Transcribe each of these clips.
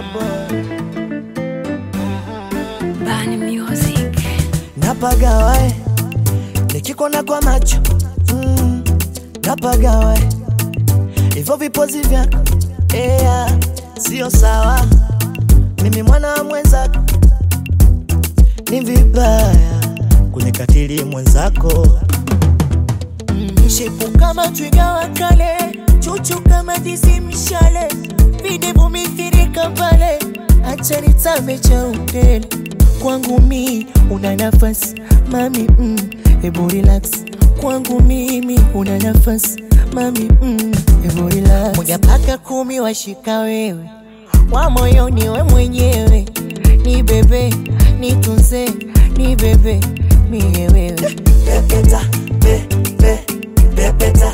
boy. Bani Music. napagawae nikikona kwa macho mm, napagawae hivyo vipozi vyako ea sio sawa mimi mwana wa mwenzako ni vibaya kunikatili mwenzako mm, shepu kama twiga wa kale chuchu kama dizi mshale videvu mithirika pale acha nitame cha utele kwangu mi una nafasi mami mm, hebu relax kwangu mimi una nafasi mami mm, hebu relax moja paka kumi washika wewe wa moyoni we mwenyewe ni bebe nitunze ni bebe mie wewe pepeta pe, pe, pepeta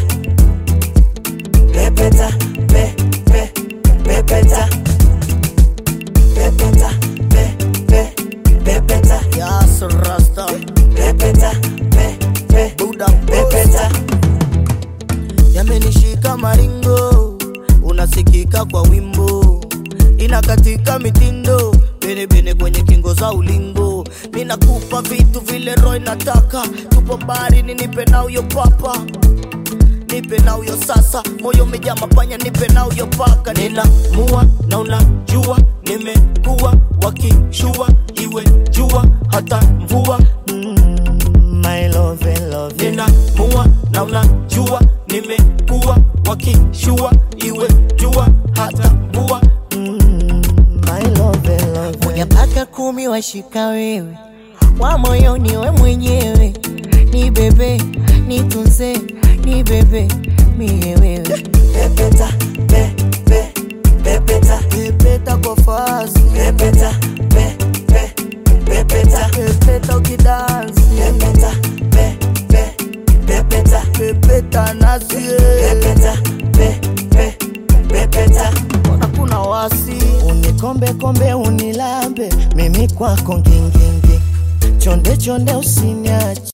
pepeta pe, pe, pepeta pepeta pe, pe, pepeta Yes, Rasta. pepeta pe, pe, Buddha pepeta yamenishika maringo, unasikika kwa wimbo, inakatika mitindo benebene kwenye kingo za ulingo, minakupa vitu vile roho inataka, tupo baharini, nipe na uyo papa nipe na uyo sasa, moyo umejaa mapanya, nipe na uyo paka, ninamua na unajua, nimekuwa wakishua, iwe jua hata mvua Mm, my love, love ninamua na unajua nimekuwa wakishua iwe jua hata mvua Mm, my love, love moja mpaka kumi washika wewe wa moyoni we mwenyewe ni bebe nitunze ni bebe mie wewe pepeta pe, pe, pepeta pepeta kwa fasi pepeta pe, pe, pepeta pepeta ukidansi pepeta pe, pe, pepeta pepeta nasie pepeta pe, pe, pepeta hakuna wasi unikombe kombe unilambe mimi kwako ngingingi chonde chonde usiniache